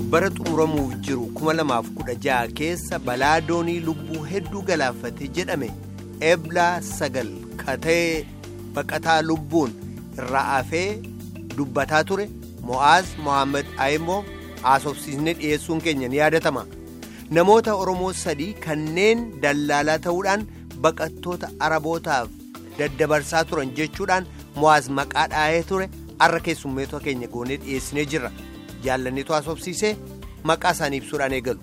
bara xumuramuuf jiru 2016 keessa balaa doonii lubbuu hedduu galaafate jedhame eblaa sagal katee baqataa lubbuun irraa hafee dubbataa ture mo'aaz mohaammed ayimoo haasofsiisnee dhiyeessuun keenya ni yaadatama namoota oromoo sadii kanneen dallaalaa ta'uudhaan baqattoota arabootaaf daddabarsaa turan jechuudhaan mo'aaz maqaa dhaa'ee ture har'a keessummeetota keenya goonee dhiyeessinee jirra jaallanneetu haasofsiisee maqaa isaanii ibsuudhaan eegalu.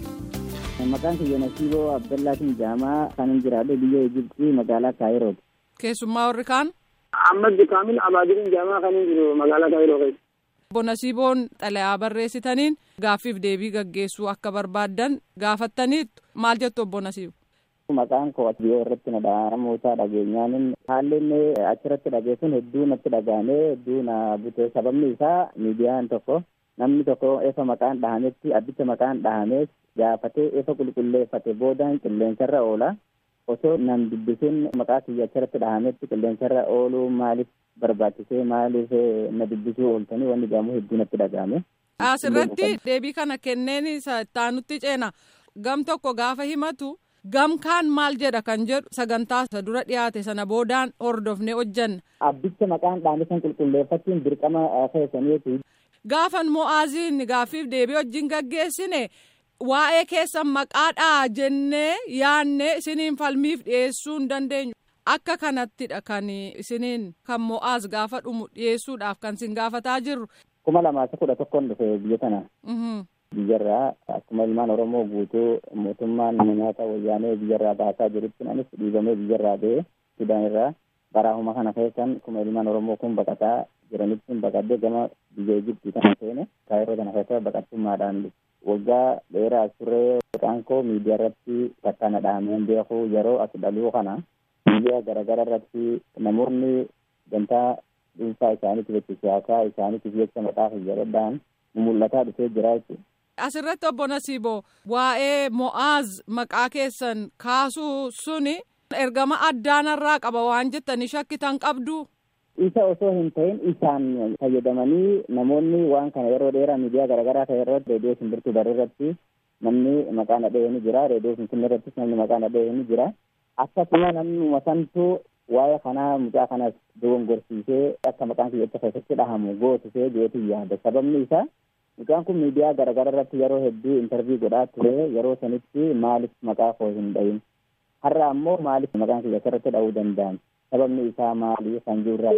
Maqaan kiyya Nasiiboo Abdallaatiin Jaamaa kan hin jiraadhu biyya Ijibtii magaalaa Kaayirooti. Keessummaa warri kaan. Ahmad Kaamil Abaadirin Jaamaa kan hin jiru magaalaa Kaayiroo keessa. Obbo Nasiiboon xalayaa barreessitaniin gaaffiif deebii gaggeessuu akka barbaaddan gaafattaniittu maal jettu obbo Nasiibo. Maqaan koo biyya irratti na namoota dhageenyaan haalli inni achirratti dhageessuun hedduu natti dhaga'amee hedduu na bute sababni isaa miidiyaan tokko namni tokko efa maqaan dhahametti abbicha maqaan dhahamees gaafatee efa qulqulleeffate boodaan qilleensarra oola osoo nan dubbisin maqaa kiyya achirratti dhahametti qilleensarra ooluu maaliif barbaachisee maaliif na dubbisuu ooltanii wanni jedhamu hedduu natti dhaga'ame. Asirratti deebii kana kenneen taanutti ceena gam tokko gaafa himatu. gamkaan maal jedha kan jedhu sagantaa isa dura dhiyaate sana boodaan hordofne hojjanna. Abbicha maqaan dhaame san qulqulleeffachuun dirqama keessaniiti. Gaafan mo'aaziin gaaffiif deebii wajjin gaggeessine waa'ee keessan maqaadhaa jennee yaannee isiniin falmiif dhiyeessuu hin dandeenyu. Akka kanattidha kan isiniin kan mo'aaz gaafa dhumu dhiyeessuudhaaf kan isin gaafataa jirru. kuma lamaa kudha tokkoon dhufe biyya kana. biyyarraa akkuma ilmaan oromoo guutuu mootummaan nyaata wayyaanee biyyarraa baasaa jirutti anis dhiibamee biyyarraa ba'ee sudaan irraa baraahuma kana keessan akkuma ilmaan oromoo kun baqataa jiranitti baqadee gama biyya Ijibtii kana seene kaayiroo kana keessa baqattummaadhaan waggaa dheeraa turee maqaan koo miidiyaa irratti takka na dhahameen beeku yeroo as dhaluu kana biyya garaagara irratti namoonni gantaa dhuunfaa isaaniitiif jecha siyaasaa isaaniitiif jecha maqaa fayyadamuudhaan mul'ataa dhufee jira jechuudha. Asirratti obbo Nasiiboo waa'ee Mo'aaz maqaa keessan kaasuu suni ergama addaanarraa qaba waan jettanii shakkitan qabdu. Isa osoo hin ta'in isaan fayyadamanii namoonni waan kana yeroo dheeraa miidiyaa garaagaraa ta'e irratti reediyoo simbirtuu baruu irratti namni maqaa nadhee ni jira reediyoo finfinnee irrattis namni maqaa nadhee ni jira akkasuma namni santuu waa'ee kanaa mucaa kanas dogongorsiisee akka maqaan kiyyacha keessatti dhahamu gootisee jeetii yaada sababni isaa mucaan kun miidiyaa garaagaraa irratti yeroo hedduu intarviyu godhaa ture yeroo sanitti maaliif maqaa koo hin dhahin har'a ammoo maaliif maqaan kiyyacha irratti dhahuu danda'an sababni isaa maali kan jirra.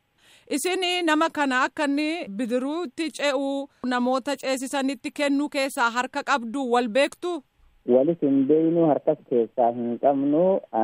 Isin nama kana akka inni bidiruutti ce'uu namoota ceesisanitti kennuu keessaa harka qabdu wal beektu. walis hin beeynu harkas keessaa hin qabnu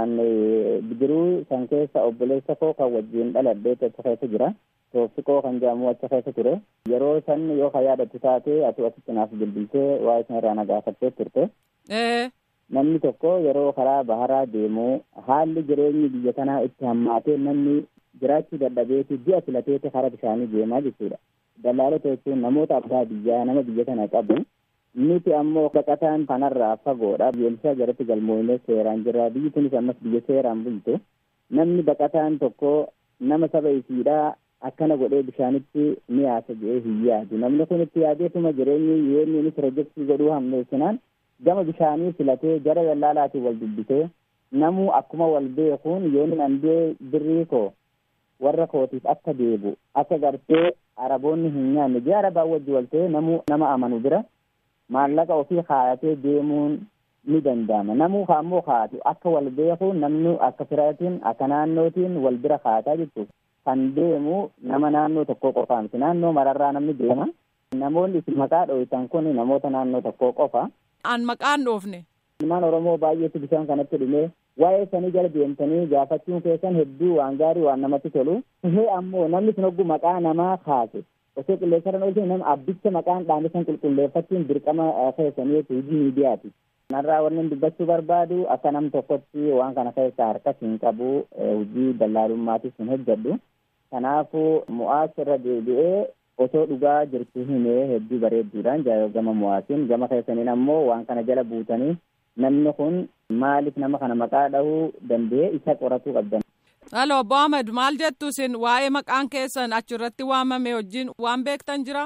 bidiruu san keessa obboleessa koo kan wajjin dhaladhee achi keessa jira toofiqoo kan jedhamu achi keessa ture yeroo san yoo ka yaadatu taate atu asitti naaf bilbiltee waa'ee san irraa na gaafattee turte namni tokko yeroo karaa baharaa deemu haalli jireenyi biyya kanaa itti hammaatee namni jiraachuu dadhabeeti ji'a filateeti karaa bishaanii deemaa jechuudha dallaalota jechuun namoota abbaa biyyaa nama biyya kana qabu nuti ammoo baqataan kanarraa fagoodha biyyoolessaa jalatti galmoonee seeraan jirra biyyi kunis ammas biyya seeraan bultu namni baqataan tokko nama saba isiidhaa akkana godhee bishaanitti ni yaasa jedhee hin yaadu namni kun itti yaadeetuma jireenyi yeenniinis pirojektii godhuu hammeessinaan gama bishaanii filatee jara dallaalaatiin wal dubbisee namuu akkuma wal beekuun yoonni andee birrii koo warra kootiif akka deebu akka gartee araboonni hin nyaanne jee arabaa wajji waltee namuu nama amanu bira maallaqa ofii kaayatee deemuun ni danda'ama namuu ammoo kaatu akka wal beeku namni akka firaatiin akka naannootiin wal bira kaataa jechuudha kan deemu nama naannoo tokkoo qofaa miti naannoo mararraa namni deema namoonni isin maqaa dho'itan kun namoota naannoo tokkoo qofa. An maqaan dhoofne. Ilmaan Oromoo baay'eetu bishaan kanatti dhume waa'ee sanii jala deemtanii gaafachuun keessan hedduu waan gaarii waan namatti tolu. Ishee ammoo namni sun hogguu maqaa namaa kaase osoo qilleensarra oolchine nama abbicha maqaan dhaame san qulqulleeffachuun dirqama keessaniiti hojii miidiyaati. Kanarraa wanni dubbachuu barbaadu akka nam tokkotti waan kana keessaa harkas hin qabu hojii dallaalummaatis hin hojjedhu. Kanaafuu mo'aas irra deebi'ee osoo dhugaa jirtu himee hedduu bareedduudhaan gama mo'aasiin gama keessaniin ammoo waan kana jala buutanii namni kun maaliif nama kana maqaa dhahuu danda'e isa qoratuu qabdan. Halo obbo Ahmed maal jettu isin waa'ee maqaan keessan achirratti waamame wajjin waan beektan jira?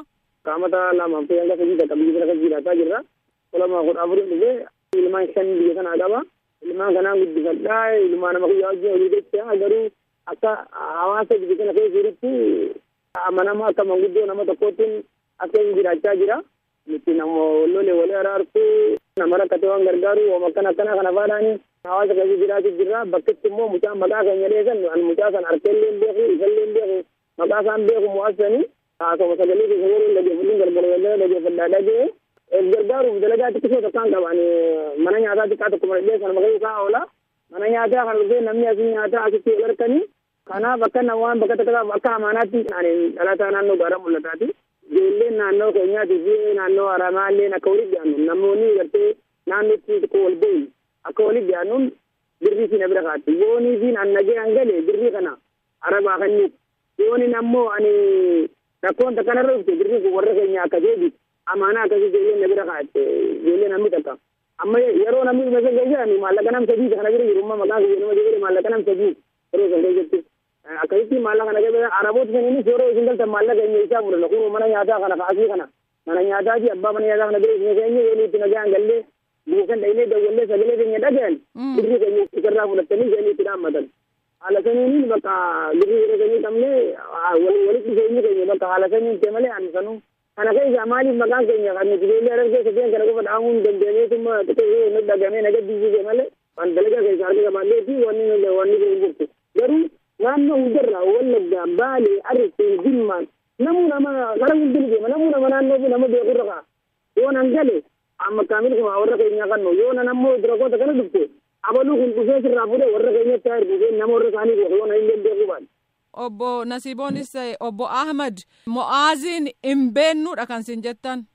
qaamata lamaaf ta'e hanga sadii takka biyya kana jiraataa jirra. Kolama kudha afurii dhufee ilmaan shan biyya kanaa qaba. Ilmaan kanaan guddifadhaa ilmaan nama kiyyaa wajjin olii jecha garuu akka hawaasa biyya kana keessa jirutti amanama akka manguddoo nama tokkootiin akka inni jiraachaa jira. Nuti nama lolee walii araartuu nama rakkate waan gargaaru waan akkana akkana kana faadhaani hawaasa keessa jiraachuu jirra. Bakkitti immoo mucaa maqaa keenya dheesan an mucaa san harkeellee hin beeku isallee hin beeku maqaa isaan beeku mo'assanii haasoma sagalee keessa yeroo dhageeffatuun galgala wallee dhageeffadhaa dhagee gargaaruuf dalagaa xiqqisoo takkaan qaban mana nyaataa xiqqaa tokko malee sana maqaa isaa oola mana nyaataa kana dhufee namni asii nyaataa asitti wal harkanii kanaaf akka namaan bakka takka akka amaanaatti dhalataa naannoo gaara mul'ataati. Ijoolleen naannoo keenyaatii fi naannoo haramaalleen akka walitti dhiyaannu namoonni gartee naannootti tokko wal bu'u akka walitti dhiyaannuun birrii fi na bira kaatti yoonii fi annagee hangalee birrii kana arabaa kanniif yooniin ammoo ani rakkoon takka narra dhufte birrii kun warra keenya akka deebi amaanaa akkasii ijoolleen na bira kaatte ijoollee namni takka amma yeroo namni dhume san keessa maallaqa nam sadii kana bira jiru amma maqaa kiyya nama jedhee maallaqa nam sadii yeroo san keessatti akkasitti maallaqa kana keessa araboota saniinis yeroo isin galtan maallaqa keenya isaa fudhanna kun mana nyaataa kana kaasii kana mana nyaataati abbaa mana nyaataa kana bira isin keenya yoo itti nagaan gallee buusan dhaynee dawwallee sagalee keenya dhagayan birrii keenya isarraa fudhattanii isheen itti dhaammatan haala saniin bakka birrii yeroo keenya qabne walitti dhufeenyi keenya bakka haala saniin ta'e malee ani sanuu kana keessa maaliif maqaan keenya kan nuti ijoollee argee sadeen kana qofa dhaamuun dandeenyeetuma xiqqoo nu dhagamee naga diisise malee waan dalagaa keessa arga qabaanneeti wanni wanni kun jirtu garuu naannoo hundarraa wallaggaa baalee arseen jimmaan namuu nama gara hundin deema namuu nama naannoo fi nama beekurra kaa yoo nan gale amma kaamil kuma warra keenya kannu yoo nan ammoo dirakoota kana dhufte abaluu kun dhufee sirraa fuudhee warra keenyatti haa ergu nama warra isaanii beeku yoo nan illee beekuu baadhe. Obbo Nasiiboonis ta'e obbo Ahmad Mo'aaziin hin beennuudha kan sin jettan.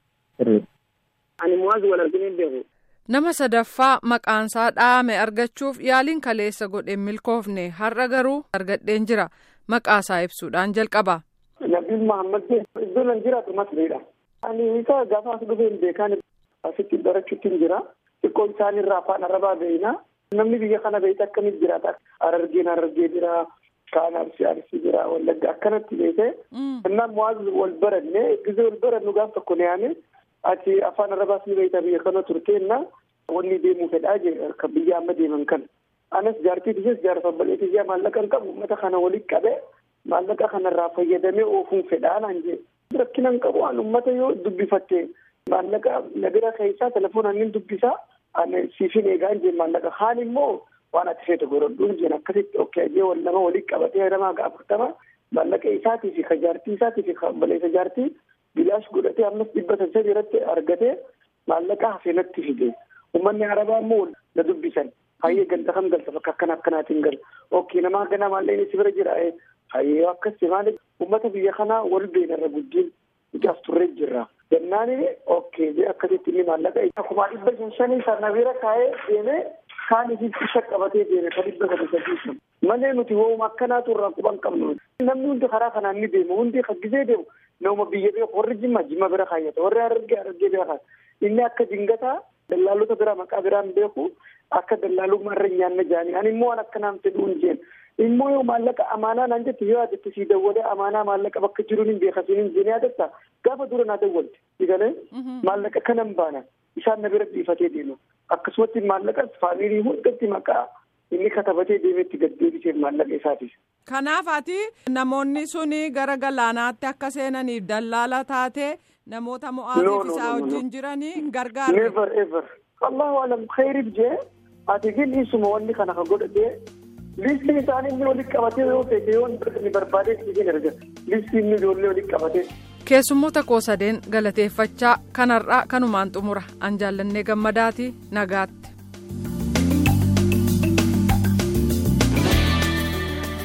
Ani Mo'aaz wal arginu hin beeku. Nama sadaffaa maqaansaa dhaame argachuuf yaaliin kaleessa godheen milkoofne har'a garuu argadheen jira maqaasaa ibsuudhaan jalqaba. Nabiin Mahammad iddoo nan jiraatu masriidha. Ani isa gaafa as dhufee hin beekan asitti barachuutti hin jira. Xiqqoon isaaniirraa afaan arabaa beeyna. Namni biyya kana beeyta akkamitti jiraata? Arargeen arargee jira. kaan arsi arsi jira wallagga akkanatti beekee innaan muwaaz wal baranne gisee wal barannu gaaf tokko ne yaane ati afaan arabaas ni beekta biyya kana turteenna wanni deemuu fedhaa jee kan biyya amma deeman kan anas jaartii tisees jaarsa baleetii jaa maallaqa hin qabu uummata kana walitti qabe maallaqa kanarraa fayyadamee oofuun fedhaa naan jee rakkina hin qabu an uummata yoo dubbifatte maallaqa nagara keessaa telefoonaan ni dubbisaa ani siifin eegaa jee maallaqa haan immoo waan ati feete godhadhuun jeen akkasitti okkee wal nama walitti qabatee namaa afurtama maallaqa isaatii fi kajaartii isaatii fi baleessa jaartii bilaash godhatee ammas dhibba sadii irratti argatee maallaqa hafeenatti fide uummanni arabaa immoo na dubbisan hayyee ganda kam galta fakka akkana akkanaatiin gal okkee namaa ganaa maallaqni si bira jira hayyee akkasi maali uummata biyya kanaa wal beenarra guddiin ijaaf turree jirra gannaani okkee jee akkasitti inni maallaqa akkuma dhibba shan shanii sana bira kaa'ee deemee kaan isitti shaqqabatee deeme ka dhibba sadi sadii malee nuti wooma akkanaatu irraa quban qabnu namni hundi karaa kanaan ni deemu hundi haggisee deemu nama biyya beeku warri jimma jimma bira kaayyata warri argee argee bira kaayata inni akka jingataa dallaalota bira maqaa biraan beeku akka dallaalummaa irra nyaanna jaanii ani immoo waan akkanaan fedhuun jeen immoo yoo maallaqa amaanaa naan jette yoo yaadatte sii dawwalee amaanaa maallaqa bakka jiruun hin beekasiin hin jeen yaadatta gaafa dura naa dawwalte digalee maallaqa kanan baana isaan na bira dhiifatee deemu akkasumatti maallaqas faamilii hundatti maqaa inni katabatee deemetti gad deebisee maallaqa isaatiif. Kanaaf ati namoonni suni gara galaanaatti akka seenaniif dallaala taate namoota mo'aatiif isaa wajjin jiranii hin gargaarre. Never ever. Allahu alam khayriif jee ati gin isuma wanni kana ka godhatee listiin isaanii inni walitti qabatee yoo feete yoo inni barbaadee siin erga listiin inni ijoollee walitti qabatee. keessummoota koo sadeen galateeffachaa kanarraa kanumaan xumura an jaallannee gammadaati nagaatti.